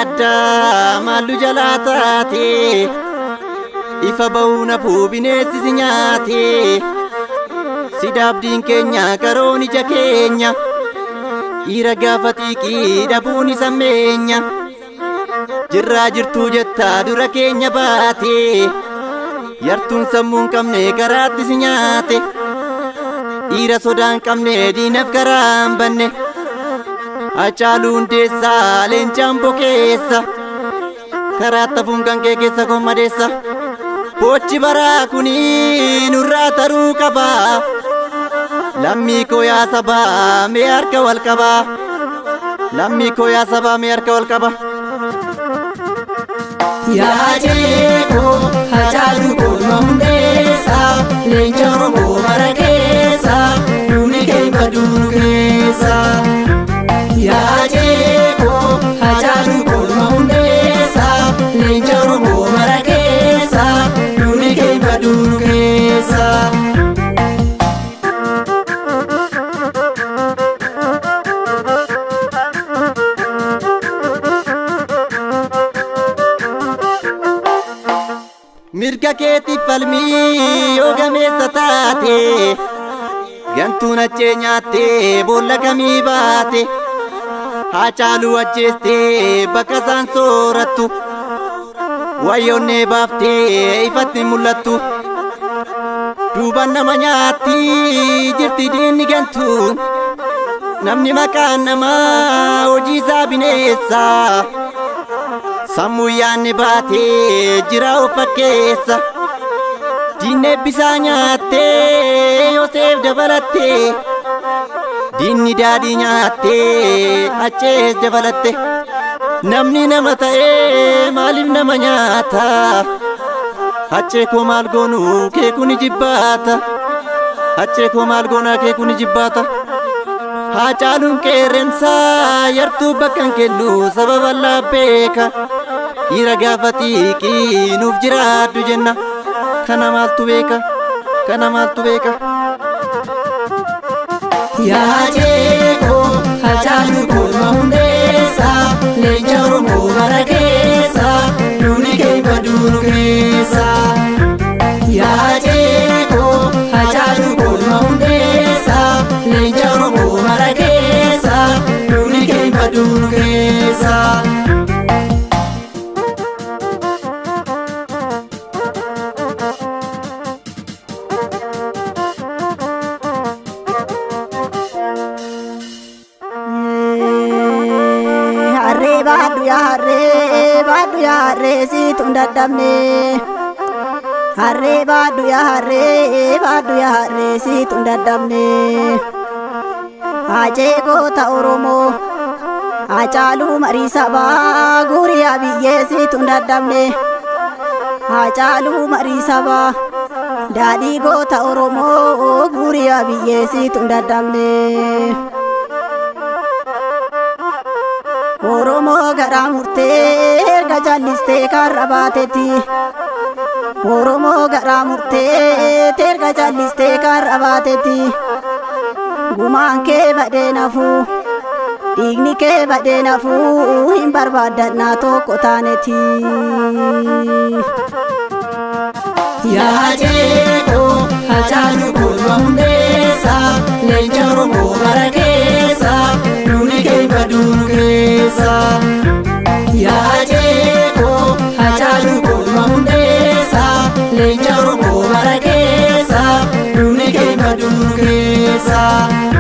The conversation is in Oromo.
yaaddaa maallu jalaa taate ifa ba'uu nafuu bineensi si nyaate si daabdiin keenya karoon ija keenya dhiira gaafa xiiqii dhabuun isa meenya jirraa jirtuu jettaa dura keenya baate yartuun sammuun qabne karaatti si nyaate dhiira sodaan qabne diinaf karaan banne Hacaaluu hundeessaa leencaan bokeessa karaa tafuun kan kee keessa kommadeessa bochi baraa kuni nurraa taruu qaba lammii koo yaa sabaa mee harka wal qaba lammii koo yaa sabaa mee harka wal qaba. Yaa jeekoo hacaaluu koolma hundeessa leenca oromoo mara keessa duuni keenya duunu keessa. Yaa jeekoo hacaaluu koolma hundeessa leenca oromoo mara keessa duuni keenya duunu keessa. mirga keetiif falmii yoo gameessa taate gantuun achee nyaattee boolla kamii baate haacaaluu ajjeestee bakka isaan soorattu wayyoonnee baaftee ifatti mul'attu duuban nama nyaatti jirti diinni gantu namni maqaan namaa hojii isaa bineessa. sammuu yaanne baatee jira of fakkeessa diinne bisaa nyaattee Yoseef dabalattee diinni daadhii nyaattee achees dabalatte namni nama ta'ee maaliif nama nyaata achee koo maal goonu kee kuni jibbaata achee koo maal goona kee kuni jibbaata. Haacaaluun qeerrensaa yartuu bakka hin kennu sababa laabbeeka dhiira gaafa xiiqii nuuf jiraaddu jenna kana maaltu beeka kana maaltu beeka. Yaa jeekoo hacaaluu koolma hundeessa leenca oromoo mara keessa duuni keenya duunu keessa. Yaa jeekoo hacaaluu koolma hundeessa leenca oromoo mara keessa duuni keenya duunu keessa. harree baadhu yaa harree baadhu yaa harree siitu hin dadhabne harree baadhu yaa harree baadhu yaa harree siitu hin dadhabne haacee goota oromoo haacaaluu marii sabaa guuriyaa biyyee siitu hin dadhabne haacaaluu marii sabaa daadhii goota oromoo guuriyaa biyyee siitu hin dadhabne. Oromoo garaa murtee erga jallistee karra baatetti. Oromoo garaa murtee erga jallistee karra baatetti. Gumaan kee badee nafuu dhiigni kee badee nafuu hin barbaaddannaa tokko taanetti. Yaa jeekoo hacaaluu koolma hundeessa leenca oromoo mara keessa duuni keenya duunu keessa. Yaa jeekoo hacaaluu koolma hundeessa leenca oromoo mara keessa duuni keenya duunu keessa.